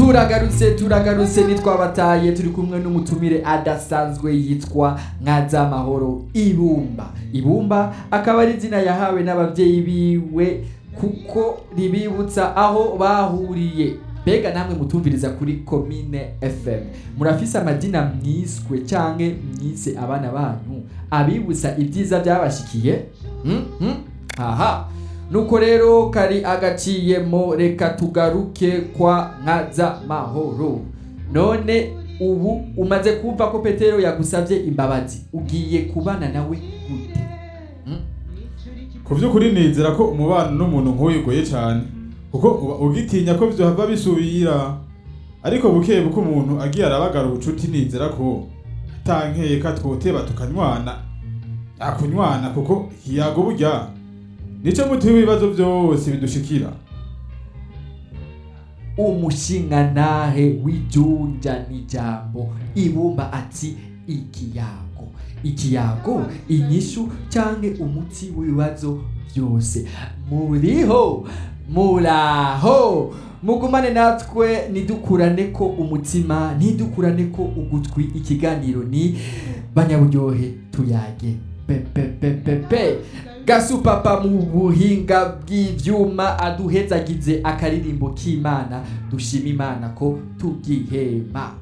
turagarutse turagarutse nitwabataye turi kumwe n'umutumire adasanzwe yitwa nkazamahoro ibumba ibumba akaba ari izina yahawe n'ababyeyi biwe kuko ribibutsa aho bahuriye mbega namwe mutumviriza kuri komine fm murafise amadina mwiswe canke mwise abana banyu abibutsa ibyiza byabashikiye Hmm? Hmm? aha nuko rero kari agaciyemo reka tugaruke kwa nkaza mahoro none ubu umaze kumva ko petero yagusabye imbabazi ugiye kubana nawe gute Hmm? ku by'ukuri nizera ko umubano n'umuntu nk'uyu ugoye cyane kuko uba ugitinya ko byohava bisubira ariko buke buke umuntu agiye arabagara ubucuti nizera ko atankeka twoteba tukanywana akunywana kuko hiyago burya nico muti w'ibibazo byose bidushikira umushingantahe w'ijunja n'ijambo ibumba ati ikiyago ikiyago inyishu canke umuti w'ibibazo byose muriho muraho mugumane natwe nidukurane ko umutima ntidukurane ko ugutwi ikiganiro ni banyaburyohe tuyage pepepepepe gasupapa mu buhinga bw'ivyuma aduhezagize akaririmbo k'imana dushima imana ko tugihema